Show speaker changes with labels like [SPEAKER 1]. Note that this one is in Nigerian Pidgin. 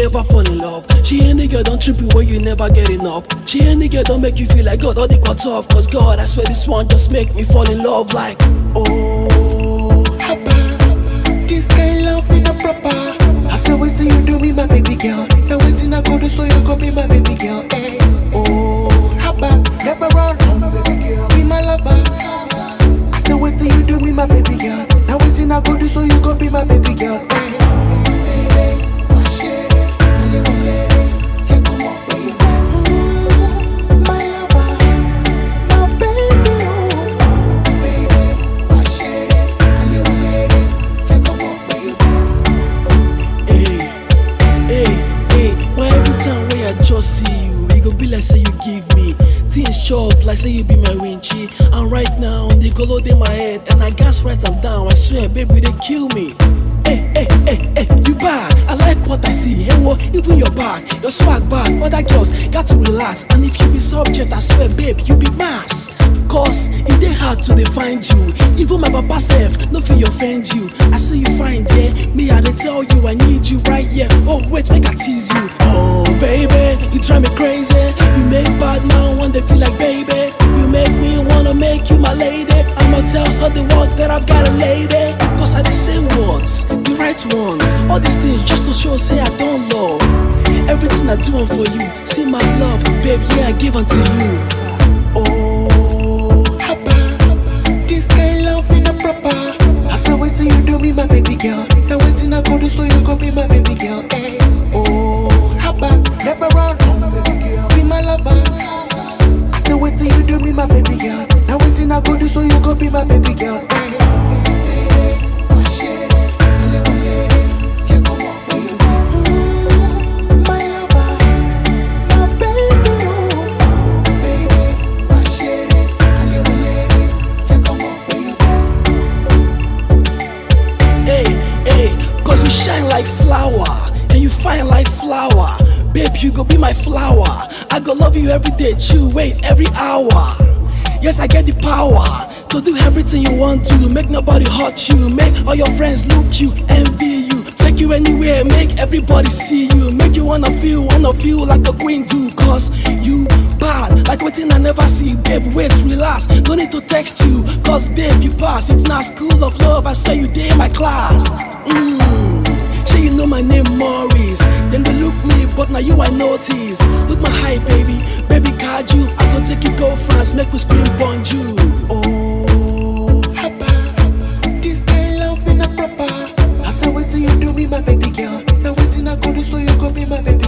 [SPEAKER 1] ever fall in love. She ain't the girl don't trip you when you never get enough. She ain't the girl don't make you feel like God all the cut off. Cause God, I swear this one just make me fall in love like
[SPEAKER 2] Oh, Haba, this kind love in a proper. I say wait till you do me, my baby girl. Now waiting I go do so you go be my baby girl. Eh. Oh, Haba, never run, my baby girl. Be my lover. I say wait till you do me, my baby girl. Now waiting I go do so you go be my baby girl. Eh. Baby, my shady, my little lady. Check on my baby. Mm, my lover, my baby. Oh, baby, my shady, my little lady. Check on my baby.
[SPEAKER 1] Hey, hey, hey. Why every time when I just see you, it go be like say you give me things chop like say you be my winchy. And right now, they go in my head, and I gas right am down. I swear, baby, they kill me. Hey, hey, hey, hey, you bad. I like what I see. Hey, what? Even your back, your swag bad. Other girls got to relax. And if you be subject, I swear, babe, you be mass. Cause it dey hard to dey find you. Even my papa self no fit offend you. I see you find yeah. Me I dey tell you I need you right here. Oh wait, make I tease you. Oh baby, you drive me crazy. You make bad man one day feel like baby. You make me wanna make you my lady. I'ma tell her the world that I've got a lady. Cause I dey say words, the right ones. All these things just to show say I don't love. Everything I do am for you. See my love, babe, yeah I give unto you.
[SPEAKER 2] Oh, Haba, this kind love in a proper. I say wait till you do me, my baby girl. Now waiting I go do so you go be my baby girl. Eh. Oh, Haba, never run, my baby girl. Be my lover. I say wait till you do me, my baby girl. Now waiting I go do so you go be my baby girl. Eh. Baby, my shady, my little lady. Check on my baby. Mm, my lover, my baby. Oh. Baby, my shady, my little lady. Check on my baby.
[SPEAKER 1] Hey, hey, cause you shine like flower and you fine like flower. Babe, you go be my flower. I go love you every day, chew, wait, every hour. Yes, I get the power to do everything you want to. Make nobody hurt you, make all your friends look you, envy you. Take you anywhere, make everybody see you. Make you wanna feel, wanna feel like a queen too. Cause you bad, like waiting I never see. Babe, wait, relax, don't need to text you. Cause babe, you pass. If not school of love, I swear you did my class. Mmm, sure you know my name Maurice. Then they look me, but now you I notice. Look my height, baby, baby card you. I go take you go France, make we scream bonjour.
[SPEAKER 2] Oh, Haba, this kind love in a proper. I say wait till you do me, my baby girl. Now waiting I go do so you go be my baby